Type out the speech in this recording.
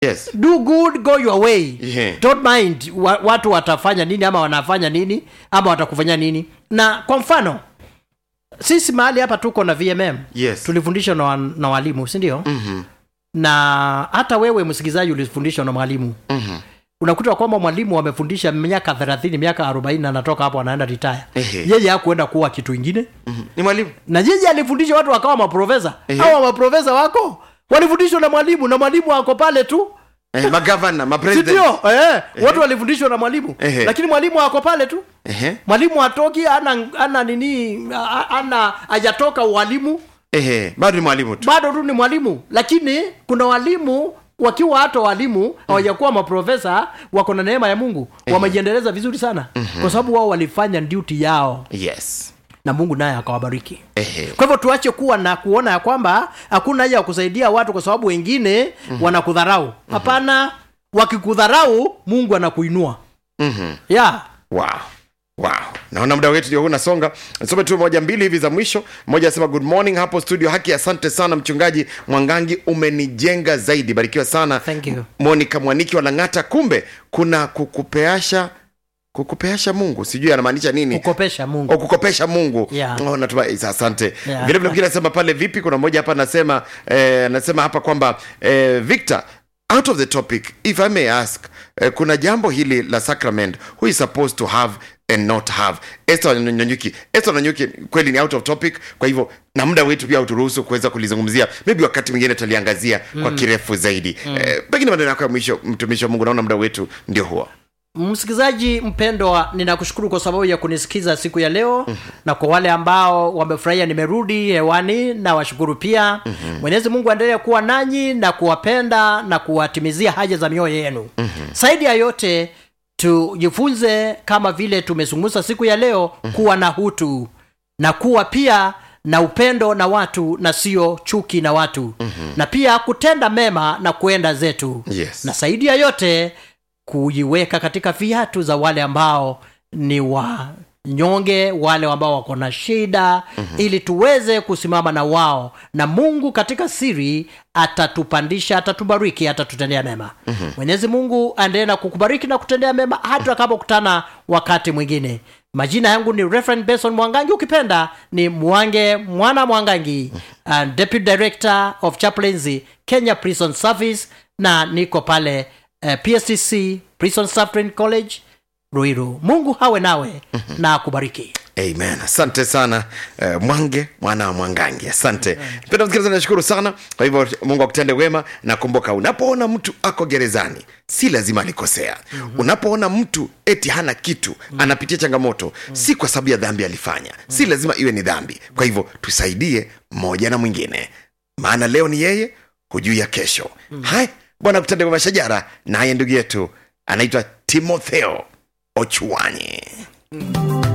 yes do good go your way Yeah. don't mind wa, watu watafanya nini ama wanafanya nini ama watakufanya nini na kwa mfano sisi mahali hapa tuko na vmm yes tulifundishwa na, wa- na walimu sindio Mhm. na hata wewe msikilizaji ulifundishwa na mwalimu Mhm. unakuta kwamba mwalimu amefundisha miaka thelathini miaka arobaini anatoka hapo anaenda ritaya Ehe. yeye hakuenda kuwa kitu ingine Mhm. ni mwalimu na yeye alifundisha watu wakawa maprofesa Ehe. hawa maprofesa wako walifundishwa na mwalimu na mwalimu ako pale tu eh, magavana mapresident sindio eh, watu walifundishwa na mwalimu Ehe. lakini mwalimu ako pale tu Ehe. mwalimu atoki ana, ana nini a- ana hajatoka ualimu Ehe. bado ni mwalimu tu bado tu ni mwalimu lakini kuna walimu wakiwa hata walimu hawajakuwa maprofesa wako na neema ya mungu wamejiendeleza vizuri sana kwa sababu wao walifanya duty yao yes na mungu naye akawabariki Ehe. kwa hivyo tuache kuwa na kuona ya kwamba hakuna haja ya kusaidia watu kwa sababu wengine mm-hmm. wanakudharau hapana wakikudharau mungu anakuinua Mhm. yeah. wow wow naona muda wetu ndio huu unasonga nisome tu moja mbili hivi za mwisho mmoja asema good morning hapo studio haki asante sana mchungaji mwangangi umenijenga zaidi barikiwa sana Thank you. monica mwaniki wa lang'ata kumbe kuna kukupeasha kukupeasha mungu sijui anamaanisha nini kukopesha mungu o kukopesha mungu Yeah. oh, natuma isa, asante Yeah. vile vile mwingine anasema pale vipi kuna mmoja hapa anasema eh, anasema hapa kwamba eh, victor out of the topic if i may ask eh, kuna jambo hili la sacrament who is supposed to have and not have Esther Nyanyuki Esther Nyanyuki kweli ni out of topic kwa hivyo na muda wetu pia uturuhusu kuweza kulizungumzia maybe wakati mwingine tutaliangazia kwa kirefu zaidi eh, pengine maneno yako ya mwisho mtumishi wa Mungu naona muda wetu ndio huo msikilizaji mpendwa ninakushukuru kwa sababu ya kunisikiza siku ya leo mm-hmm. na kwa wale ambao wamefurahia nimerudi hewani na washukuru pia mm-hmm. mwenyezi mungu aendelee kuwa nanyi na kuwapenda na kuwatimizia haja za mioyo yenu mm-hmm. zaidi ya yote tujifunze kama vile tumezungumza siku ya leo mm-hmm. kuwa na hutu na kuwa pia na upendo na watu na sio chuki na watu mm-hmm. na pia kutenda mema na kuenda zetu Yes. na zaidi ya yote kujiweka katika viatu za wale ambao ni wanyonge wale ambao wako na shida mm-hmm. ili tuweze kusimama na wao na mungu katika siri atatupandisha atatubariki atatutendea mema mm-hmm. mwenyezi mungu aendelee na kukubariki na kutendea mema hata kama kutana wakati mwingine majina yangu ni Reverend Benson Mwangangi ukipenda ni Mwange Mwana Mwangangi uh, Deputy Director of Chaplaincy Kenya Prison Service na niko pale uh, PSTC Prison Staff Training College Ruiru Mungu hawe nawe na akubariki amen asante sana uh, mwange mwana wa mwangangi asante mpenda msikilizaji nashukuru sana kwa hivyo mungu akutende wema na kumbuka unapoona mtu ako gerezani si lazima alikosea mm-hmm. unapoona mtu eti hana kitu mm-hmm. anapitia changamoto mm-hmm. si kwa sababu ya dhambi alifanya mm-hmm. si lazima iwe ni dhambi kwa hivyo tusaidie mmoja na mwingine maana leo ni yeye hujui ya kesho mm-hmm. hai bwana akutende wema shajara naye ndugu yetu anaitwa timotheo ochuanyi